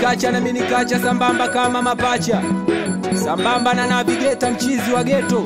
kacha nami nikacha sambamba kama mapacha sambamba na navigeta mchizi wa geto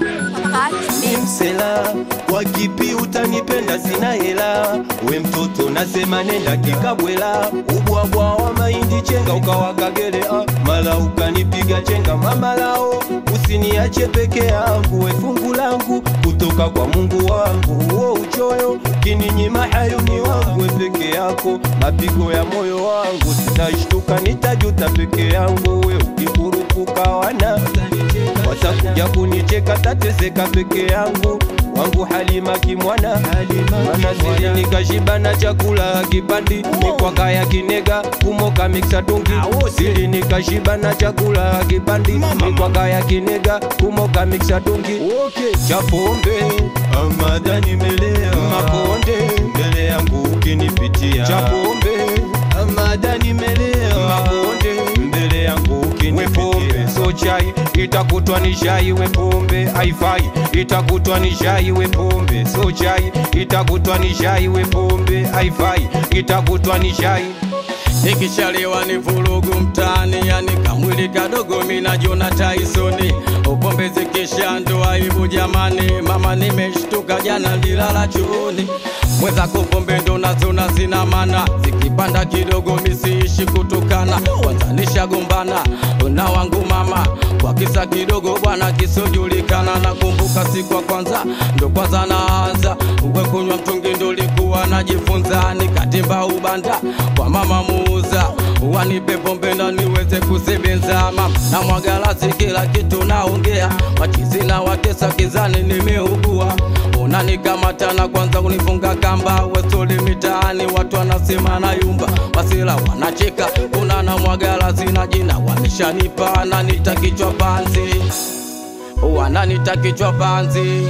ni msela kwa kipi utanipenda sina hela we mtoto nasema nenda kikabwela ubwabwa wa mahindi chenga ukawakagele ah, mala ukanipiga chenga mamalao usiniache peke yangu we fungu langu kutoka kwa mungu wangu huo uchoyo kininyima hayuni wangu we peke yako mapigo ya moyo wangu sitashtuka nitajuta peke yangu we ukikurupuka wana watakuja kunicheka tateseka peke yangu wangu halima kimwana mana sili nikashiba na chakula kipandi mikwaka ya kinega kumoka miksa tungi sili nikashiba na chakula kipandi mikwaka ya kinega kumoka miksa tungi okay. chapombe amada nimelea makonde mbele yangu ukinipitia chapombe amada nimelea makonde mbele yangu ukinipitia so chai itakutwa ni shai we pombe haifai itakutwa ni shai we pombe so chai itakutwa ni shai we pombe haifai itakutwa ni shai nikishalewa ni vurugu mtaani, yani kamwili kadogo minajona Taisoni, upombe zikisha ndo aibu jamani. Mama nimeshtuka jana nilala chooni, mwenzako pombe ndo nazona zina mana, zikipanda kidogo misiishi kutukana, kwanza nishagombana na wangu mama kwa kisa kidogo bwana kisojulikana. Nakumbuka siku ya kwanza ndo kwanza naanza uwe kunywa mtungi, ndo likuwa najifunza, nikatimba ubanda kwa mama muuza wanipe pombe na niweze kusebenza mama na mwagalasi kila kitu naongea machizi na watesa kizani nimeugua unanikamata na kwanza kunifunga kamba wesoli mitaani watu wanasema na yumba wasila wanacheka kuna na mwagalasi na jina wanishanipa nanita kichwa panzi wananita kichwa panzi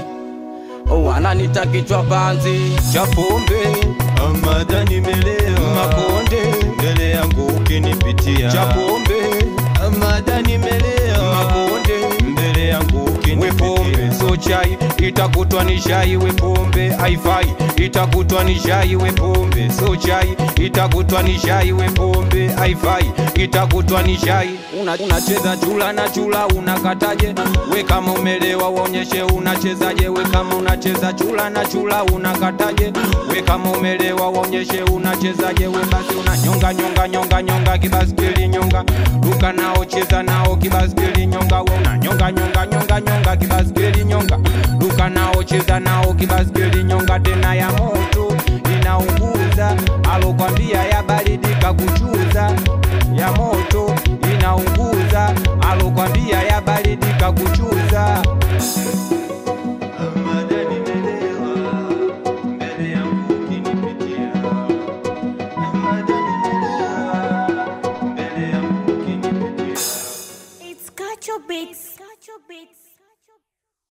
wananita kichwa panzi chapombe amada nimelea makonde mbele yangu ukinipitia chapombe amada nimelea makonde mbele yangu ukinipitia so chai itakutwa ni shai we pombe haifai itakutwa ni shai we pombe so chai itakutwa ni shai we pombe haifai itakutwa ni shai Una- unacheza chula na chula unakataje we kama umelewa uonyeshe unachezaje we kama unacheza chula na chula unakataje we kama umelewa uonyeshe unachezaje we basi unanyonga nyonga nyonga nyonga kibaskeli nyonga duka nao cheza nao kibaskeli nyonga we unanyonga nyonga nyonga nyonga kibaskeli nyonga duka nao cheza nao kibaskeli nyonga tena ya moto